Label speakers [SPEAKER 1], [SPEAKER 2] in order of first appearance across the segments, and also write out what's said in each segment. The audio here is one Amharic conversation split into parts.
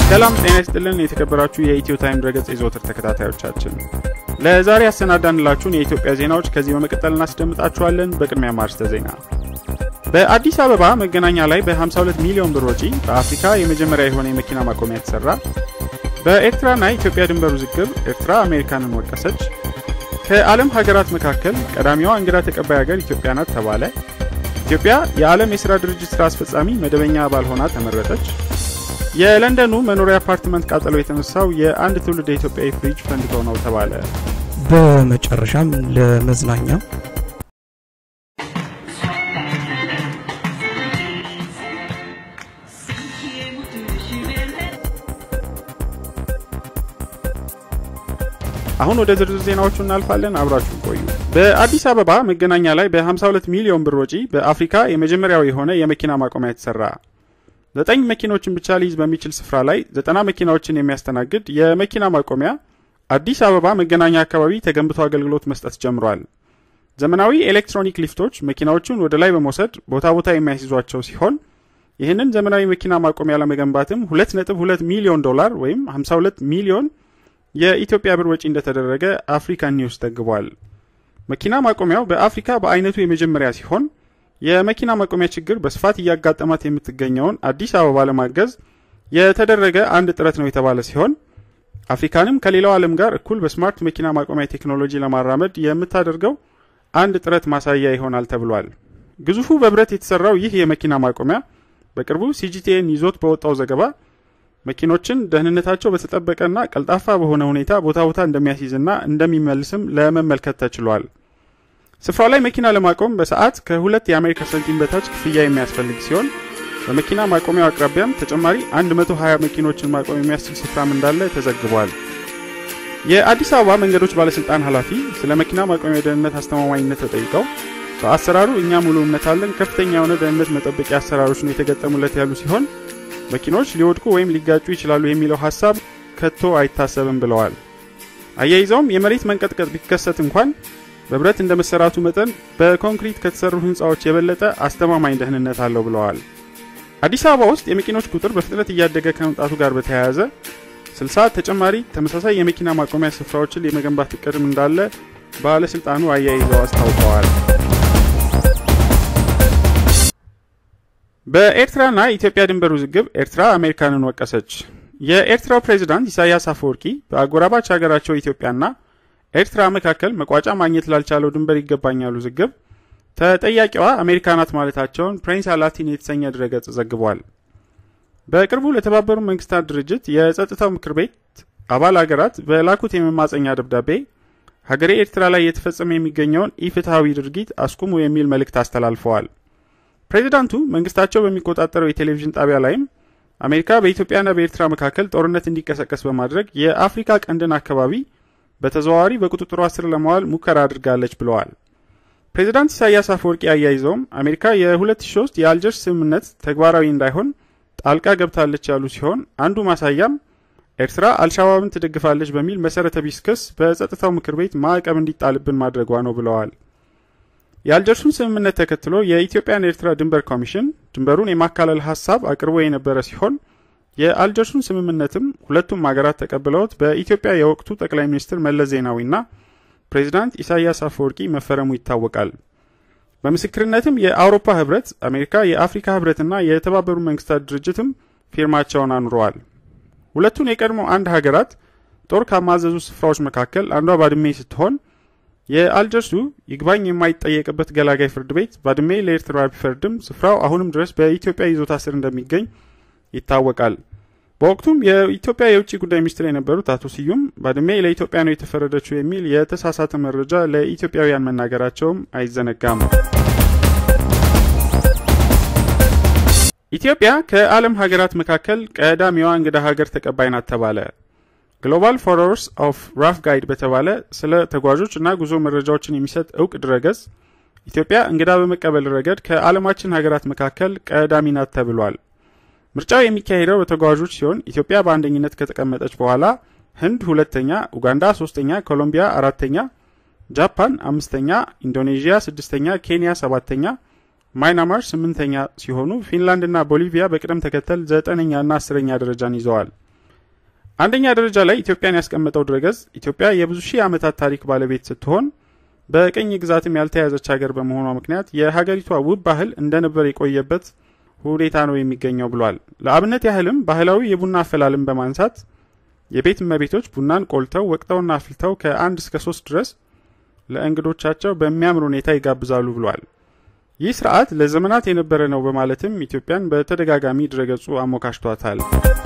[SPEAKER 1] ሰላም ጤና ይስጥልን። የተከበራችሁ የኢትዮ ታይም ድረገጽ የዘወትር ተከታታዮቻችን ለዛሬ ያሰናዳንላችሁን የኢትዮጵያ ዜናዎች ከዚህ በመቀጠል እናስደምጣችኋለን። በቅድሚያ ማርስተ ዜና በአዲስ አበባ መገናኛ ላይ በ52 ሚሊዮን ብር ወጪ በአፍሪካ የመጀመሪያ የሆነ የመኪና ማቆሚያ ተሰራ። በኤርትራና ኢትዮጵያ ድንበር ውዝግብ ኤርትራ አሜሪካንን ወቀሰች። ከዓለም ሀገራት መካከል ቀዳሚዋ እንግዳ ተቀባይ ሀገር ኢትዮጵያ ናት ተባለ። ኢትዮጵያ የዓለም የሥራ ድርጅት ሥራ አስፈጻሚ መደበኛ አባል ሆና ተመረጠች። የለንደኑ መኖሪያ አፓርትመንት ቃጠሎ የተነሳው የአንድ ትውልድ የኢትዮጵያዊ ፍሪጅ ፈንድቶ ነው ተባለ።
[SPEAKER 2] በመጨረሻም ለመዝናኛ
[SPEAKER 1] አሁን ወደ ዝርዝር ዜናዎቹ እናልፋለን። አብራችሁን ቆዩ። በአዲስ አበባ መገናኛ ላይ በ52 ሚሊዮን ብር ወጪ በአፍሪካ የመጀመሪያው የሆነ የመኪና ማቆሚያ የተሰራ ዘጠኝ መኪኖችን ብቻ ሊይዝ በሚችል ስፍራ ላይ ዘጠና መኪናዎችን የሚያስተናግድ የመኪና ማቆሚያ አዲስ አበባ መገናኛ አካባቢ ተገንብቶ አገልግሎት መስጠት ጀምሯል። ዘመናዊ ኤሌክትሮኒክ ሊፍቶች መኪናዎቹን ወደ ላይ በመውሰድ ቦታ ቦታ የሚያስይዟቸው ሲሆን ይህንን ዘመናዊ መኪና ማቆሚያ ለመገንባትም 2.2 ሚሊዮን ዶላር ወይም 52 ሚሊዮን የኢትዮጵያ ብር ወጪ እንደተደረገ አፍሪካን ኒውስ ዘግቧል። መኪና ማቆሚያው በአፍሪካ በአይነቱ የመጀመሪያ ሲሆን የመኪና ማቆሚያ ችግር በስፋት እያጋጠማት የምትገኘውን አዲስ አበባ ለማገዝ የተደረገ አንድ ጥረት ነው የተባለ ሲሆን አፍሪካንም ከሌላው ዓለም ጋር እኩል በስማርት መኪና ማቆሚያ ቴክኖሎጂ ለማራመድ የምታደርገው አንድ ጥረት ማሳያ ይሆናል ተብሏል። ግዙፉ በብረት የተሰራው ይህ የመኪና ማቆሚያ በቅርቡ ሲጂቲኤን ይዞት በወጣው ዘገባ መኪኖችን ደህንነታቸው በተጠበቀና ቀልጣፋ በሆነ ሁኔታ ቦታ ቦታ እንደሚያስይዝና እንደሚመልስም ለመመልከት ተችሏል። ስፍራው ላይ መኪና ለማቆም በሰዓት ከሁለት የአሜሪካ ሳንቲም በታች ክፍያ የሚያስፈልግ ሲሆን በመኪና ማቆሚያው አቅራቢያም ተጨማሪ 120 መኪኖችን ማቆም የሚያስችል ስፍራም እንዳለ ተዘግቧል። የአዲስ አበባ መንገዶች ባለስልጣን ኃላፊ ስለ መኪና ማቆሚያ ደህንነት አስተማማኝነት ተጠይቀው በአሰራሩ እኛ ሙሉ እምነት አለን፣ ከፍተኛ የሆነ ደህንነት መጠበቂያ አሰራሮች ነው የተገጠሙለት ያሉ ሲሆን መኪኖች ሊወድቁ ወይም ሊጋጩ ይችላሉ የሚለው ሀሳብ ከቶ አይታሰብም ብለዋል። አያይዘውም የመሬት መንቀጥቀጥ ቢከሰት እንኳን በብረት እንደ መሰራቱ መጠን በኮንክሪት ከተሰሩ ህንፃዎች የበለጠ አስተማማኝ ደህንነት አለው ብለዋል። አዲስ አበባ ውስጥ የመኪኖች ቁጥር በፍጥነት እያደገ ከመምጣቱ ጋር በተያያዘ 60 ተጨማሪ ተመሳሳይ የመኪና ማቆሚያ ስፍራዎችን የመገንባት እቅድም እንዳለ ባለስልጣኑ አያይዘው አስታውቀዋል። በኤርትራና ኢትዮጵያ ድንበር ውዝግብ ኤርትራ አሜሪካንን ወቀሰች። የኤርትራው ፕሬዚዳንት ኢሳያስ አፈወርቂ በአጎራባች ሀገራቸው ኢትዮጵያና ኤርትራ መካከል መቋጫ ማግኘት ላልቻለው ድንበር ይገባኛል ውዝግብ ተጠያቂዋ አሜሪካ ናት ማለታቸውን ፕሬንስ አላቲን የተሰኘ ድረገጽ ዘግቧል። በቅርቡ ለተባበሩ መንግስታት ድርጅት የጸጥታው ምክር ቤት አባል ሀገራት በላኩት የመማፀኛ ደብዳቤ ሀገሬ ኤርትራ ላይ እየተፈጸመ የሚገኘውን ኢፍትሐዊ ድርጊት አስቁሙ የሚል መልእክት አስተላልፈዋል። ፕሬዚዳንቱ መንግስታቸው በሚቆጣጠረው የቴሌቪዥን ጣቢያ ላይም አሜሪካ በኢትዮጵያና በኤርትራ መካከል ጦርነት እንዲቀሰቀስ በማድረግ የአፍሪካ ቀንድን አካባቢ በተዘዋዋሪ በቁጥጥሯ ስር ለማዋል ሙከራ አድርጋለች ብለዋል። ፕሬዚዳንት ኢሳያስ አፈወርቂ አያይዘውም አሜሪካ የ2003 የአልጀርስ ስምምነት ተግባራዊ እንዳይሆን ጣልቃ ገብታለች ያሉ ሲሆን አንዱ ማሳያም ኤርትራ አልሻባብን ትደግፋለች በሚል መሰረተ ቢስ ክስ በጸጥታው ምክር ቤት ማዕቀብ እንዲጣልብን ማድረጓ ነው ብለዋል። የአልጀርሱን ስምምነት ተከትሎ የኢትዮጵያን ኤርትራ ድንበር ኮሚሽን ድንበሩን የማካለል ሀሳብ አቅርቦ የነበረ ሲሆን የአልጀርሱን ስምምነትም ሁለቱም ሀገራት ተቀብለውት በኢትዮጵያ የወቅቱ ጠቅላይ ሚኒስትር መለስ ዜናዊና ፕሬዚዳንት ኢሳያስ አፈወርቂ መፈረሙ ይታወቃል። በምስክርነትም የአውሮፓ ህብረት፣ አሜሪካ፣ የአፍሪካ ህብረትና የተባበሩ መንግስታት ድርጅትም ፊርማቸውን አኑረዋል። ሁለቱን የቀድሞ አንድ ሀገራት ጦር ካማዘዙ ስፍራዎች መካከል አንዷ ባድሜ ስትሆን የአልጀርሱ ይግባኝ የማይጠየቅበት ገላጋይ ፍርድ ቤት ባድሜ ለኤርትራ ቢፈርድም ስፍራው አሁንም ድረስ በኢትዮጵያ ይዞታ ስር እንደሚገኝ ይታወቃል። በወቅቱም የኢትዮጵያ የውጭ ጉዳይ ሚኒስትር የነበሩት አቶ ስዩም ባድሜ ለኢትዮጵያ ነው የተፈረደችው የሚል የተሳሳተ መረጃ ለኢትዮጵያውያን መናገራቸውም አይዘነጋም። ኢትዮጵያ ከዓለም ሀገራት መካከል ቀዳሚዋ እንግዳ ሀገር ተቀባይ ናት ተባለ። ግሎባል ፎሎወርስ ኦፍ ራፍ ጋይድ በተባለ ስለ ተጓዦች እና ጉዞ መረጃዎችን የሚሰጥ እውቅ ድረገጽ ኢትዮጵያ እንግዳ በመቀበል ረገድ ከዓለማችን ሀገራት መካከል ቀዳሚ ናት ተብሏል። ምርጫው የሚካሄደው በተጓዦች ሲሆን ኢትዮጵያ በአንደኝነት ከተቀመጠች በኋላ ህንድ ሁለተኛ፣ ኡጋንዳ ሶስተኛ፣ ኮሎምቢያ አራተኛ፣ ጃፓን አምስተኛ፣ ኢንዶኔዥያ ስድስተኛ፣ ኬንያ ሰባተኛ፣ ማይናማር ስምንተኛ ሲሆኑ ፊንላንድና ቦሊቪያ በቅደም ተከተል ዘጠነኛና አስረኛ ደረጃን ይዘዋል። አንደኛ ደረጃ ላይ ኢትዮጵያን ያስቀመጠው ድረገጽ ኢትዮጵያ የብዙ ሺህ ዓመታት ታሪክ ባለቤት ስትሆን በቅኝ ግዛትም ያልተያዘች ሀገር በመሆኗ ምክንያት የሀገሪቷ ውብ ባህል እንደነበር የቆየበት ሁኔታ ነው የሚገኘው ብሏል። ለአብነት ያህልም ባህላዊ የቡና አፈላልን በማንሳት የቤት እመቤቶች ቡናን ቆልተው ወቅተውና አፍልተው ከአንድ እስከ ሶስት ድረስ ለእንግዶቻቸው በሚያምር ሁኔታ ይጋብዛሉ ብሏል። ይህ ስርዓት ለዘመናት የነበረ ነው በማለትም ኢትዮጵያን በተደጋጋሚ ድረገጹ አሞካሽቷታል።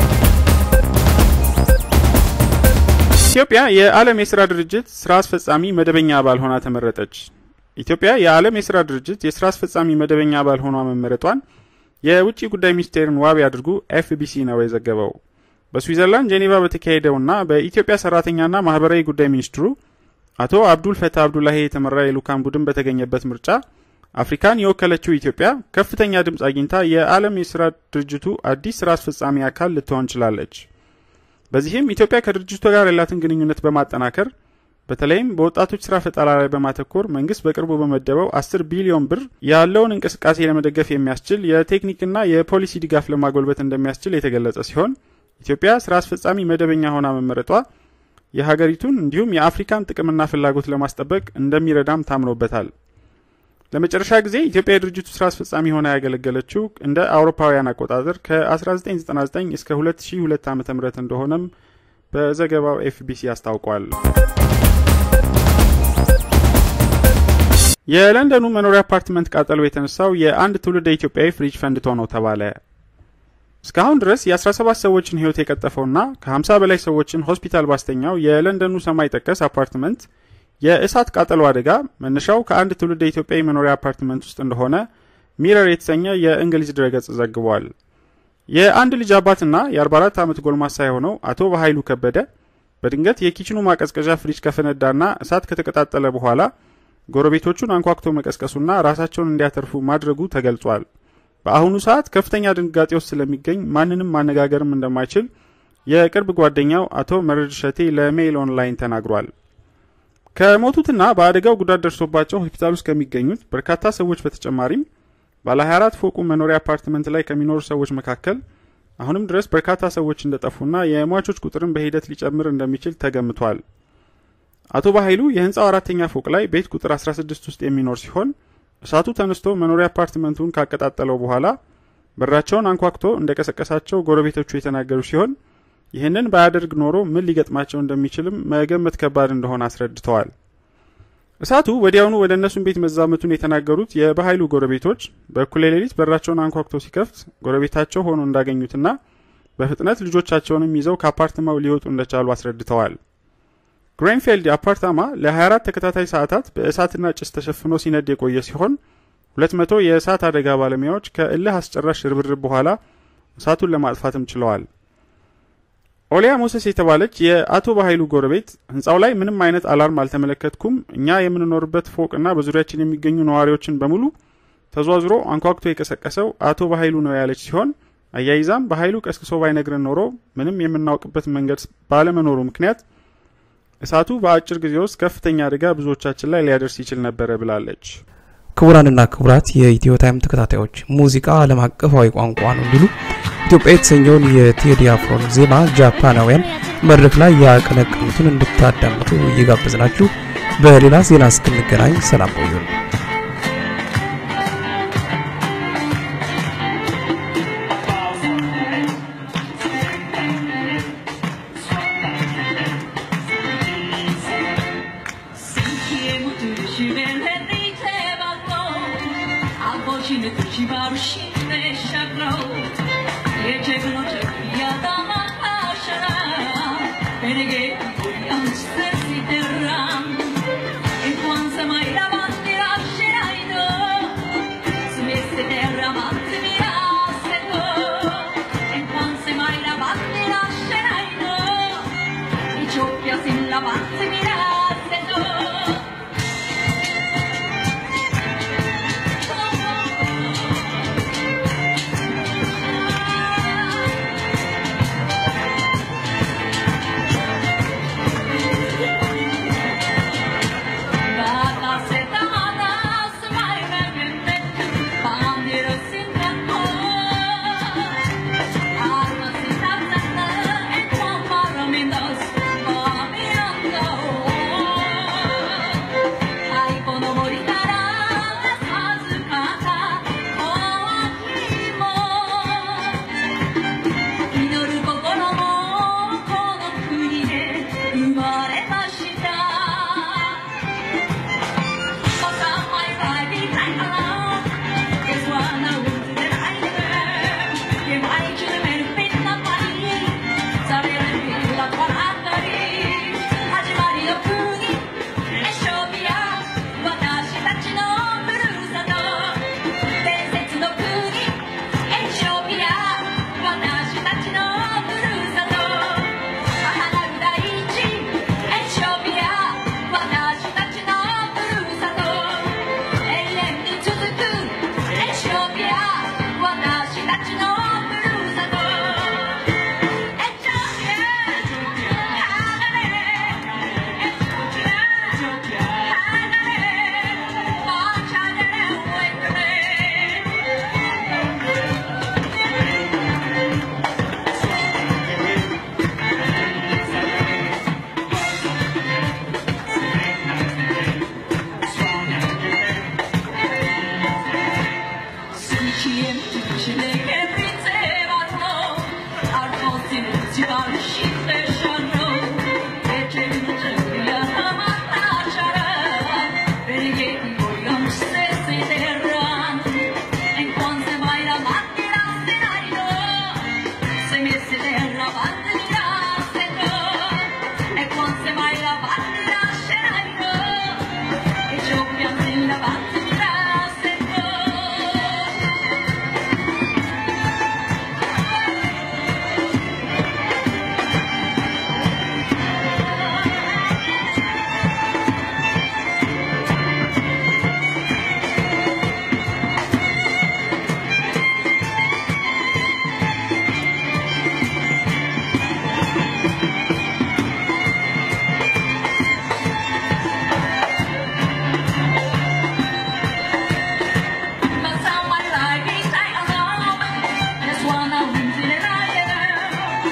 [SPEAKER 1] ኢትዮጵያ የዓለም የስራ ድርጅት ስራ አስፈጻሚ መደበኛ አባል ሆና ተመረጠች። ኢትዮጵያ የዓለም የስራ ድርጅት የስራ አስፈጻሚ መደበኛ አባል ሆኗ መመረጧን የውጭ ጉዳይ ሚኒስቴርን ዋቢ አድርጉ ኤፍቢሲ ነው የዘገበው። በስዊዘርላንድ ጄኔቫ በተካሄደውና በኢትዮጵያ ሰራተኛና ማህበራዊ ጉዳይ ሚኒስትሩ አቶ አብዱል ፈታ አብዱላሂ የተመራ የልኡካን ቡድን በተገኘበት ምርጫ አፍሪካን የወከለችው ኢትዮጵያ ከፍተኛ ድምፅ አግኝታ የዓለም የስራ ድርጅቱ አዲስ ስራ አስፈጻሚ አካል ልትሆን ችላለች። በዚህም ኢትዮጵያ ከድርጅቱ ጋር ያላትን ግንኙነት በማጠናከር በተለይም በወጣቶች ስራ ፈጠራ ላይ በማተኮር መንግስት በቅርቡ በመደበው አስር ቢሊዮን ብር ያለውን እንቅስቃሴ ለመደገፍ የሚያስችል የቴክኒክና የፖሊሲ ድጋፍ ለማጎልበት እንደሚያስችል የተገለጸ ሲሆን ኢትዮጵያ ስራ አስፈጻሚ መደበኛ ሆና መመረጧ የሀገሪቱን እንዲሁም የአፍሪካን ጥቅምና ፍላጎት ለማስጠበቅ እንደሚረዳም ታምኖበታል። ለመጨረሻ ጊዜ ኢትዮጵያ የድርጅቱ ስራ አስፈጻሚ ሆና ያገለገለችው እንደ አውሮፓውያን አቆጣጠር ከ1999 እስከ 2002 ዓ ም እንደሆነም በዘገባው ኤፍቢሲ አስታውቋል። የለንደኑ መኖሪያ አፓርትመንት ቃጠሎ የተነሳው የአንድ ትውልደ ኢትዮጵያዊ ፍሪጅ ፈንድቶ ነው ተባለ። እስካሁን ድረስ የ17 ሰዎችን ህይወት የቀጠፈውና ከ50 በላይ ሰዎችን ሆስፒታል ባስተኛው የለንደኑ ሰማይ ጠቀስ አፓርትመንት የእሳት ቃጠሎ አደጋ መነሻው ከአንድ ትውልደ ኢትዮጵያዊ መኖሪያ አፓርትመንት ውስጥ እንደሆነ ሚረር የተሰኘ የእንግሊዝ ድረገጽ ዘግቧል። የአንድ ልጅ አባትና የ44 ዓመት ጎልማሳ የሆነው አቶ በኃይሉ ከበደ በድንገት የኪችኑ ማቀዝቀዣ ፍሪጅ ከፈነዳና እሳት ከተቀጣጠለ በኋላ ጎረቤቶቹን አንኳኩቶ መቀስቀሱና ራሳቸውን እንዲያተርፉ ማድረጉ ተገልጿል። በአሁኑ ሰዓት ከፍተኛ ድንጋጤ ውስጥ ስለሚገኝ ማንንም ማነጋገርም እንደማይችል የቅርብ ጓደኛው አቶ መረድ ሸቴ ለሜይል ኦንላይን ተናግሯል። ከሞቱትና በአደጋው ጉዳት ደርሶባቸው ሆስፒታል ውስጥ ከሚገኙት በርካታ ሰዎች በተጨማሪም ባለ 24 ፎቁ መኖሪያ አፓርትመንት ላይ ከሚኖሩ ሰዎች መካከል አሁንም ድረስ በርካታ ሰዎች እንደጠፉና የሟቾች ቁጥርን በሂደት ሊጨምር እንደሚችል ተገምቷል። አቶ በኃይሉ የህንፃው አራተኛ ፎቅ ላይ ቤት ቁጥር 16 ውስጥ የሚኖር ሲሆን እሳቱ ተነስቶ መኖሪያ አፓርትመንቱን ካቀጣጠለው በኋላ በራቸውን አንኳኩቶ እንደቀሰቀሳቸው ጎረቤቶቹ የተናገሩ ሲሆን ይህንን ባያደርግ ኖሮ ምን ሊገጥማቸው እንደሚችልም መገመት ከባድ እንደሆነ አስረድተዋል። እሳቱ ወዲያውኑ ወደ እነሱን ቤት መዛመቱን የተናገሩት የበኃይሉ ጎረቤቶች በእኩለ ሌሊት በራቸውን አንኳኩቶ ሲከፍት ጎረቤታቸው ሆኖ እንዳገኙትና በፍጥነት ልጆቻቸውንም ይዘው ከአፓርትማው ሊወጡ እንደቻሉ አስረድተዋል። ግሬንፌልድ አፓርታማ ለ24 ተከታታይ ሰዓታት በእሳትና ጭስ ተሸፍኖ ሲነድ የቆየ ሲሆን 200 የእሳት አደጋ ባለሙያዎች ከእልህ አስጨራሽ ርብርብ በኋላ እሳቱን ለማጥፋትም ችለዋል። ኦሊያ ሞሰስ የተባለች የአቶ በኃይሉ ጎረቤት ህንፃው ላይ ምንም አይነት አላርም አልተመለከትኩም፣ እኛ የምንኖርበት ፎቅና በዙሪያችን የሚገኙ ነዋሪዎችን በሙሉ ተዟዙሮ አንኳኩቶ የቀሰቀሰው አቶ በኃይሉ ነው ያለች ሲሆን አያይዛም በኃይሉ ቀስቅሶ ባይነግረን ኖሮ ምንም የምናውቅበት መንገድ ባለመኖሩ ምክንያት እሳቱ በአጭር ጊዜ ውስጥ ከፍተኛ አደጋ ብዙዎቻችን ላይ ሊያደርስ ይችል ነበረ ብላለች።
[SPEAKER 2] ክቡራንና ክቡራት የኢትዮ ታይም ተከታታዮች ሙዚቃ ዓለም አቀፋዊ ቋንቋ ነው እንዲሉ ኢትዮጵያ የተሰኘውን የቴዲ አፍሮን ዜማ ጃፓናውያን መድረክ ላይ ያቀነቀኑትን እንድታዳምጡ እየጋበዝናችሁ በሌላ ዜና እስክንገናኝ ሰላም ቆዩን።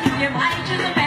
[SPEAKER 3] የማይችል